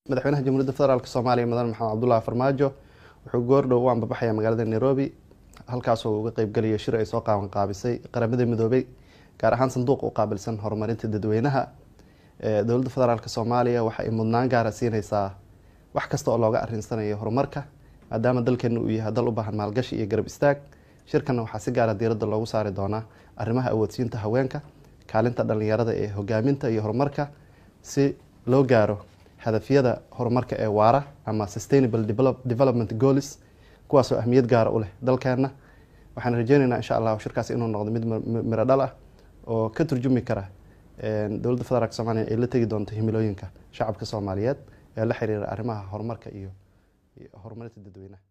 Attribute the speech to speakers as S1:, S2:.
S1: madaxweynaha jamhuuriyadda federaalk soomaaliya mudane maxamed cabdullahi farmaajo wuxuu goordhow u ambabaxaya magaalada nairobi halkaasoo uga qeybgalayo shir ay soo qaaban qaabisay qaramada midoobay gaar ahaan sanduuq u qaabilsan horumarinta dadweynaha dowladda federaalk soomaaliya waxa ay mudnaan gaara siineysaa wax kasta oo looga arinsanayo horumarka maadaama dalkeena uu yahay dal u baahan maalgashi iyo garab istaag shirkanna waxaa si gaara diiradda loogu saari doonaa arrimaha awoodsiinta haweenka kaalinta dhalinyarada ee hogaaminta iyo horumarka si loo gaaro hadafyada horumarka ee waara ama sustainable development goals kuwaasoo ahmiyad gaara u leh dalkeena waxaan rajeyneynaa insha allah shirkaas inuu noqdo mid miro dhal ah oo ka turjumi kara dowladda federaalk soomaliya ay la tegi doonto himilooyinka shacabka soomaaliyeed ee la xiriira arrimaha horumarka iyo horumarinta dadweynaha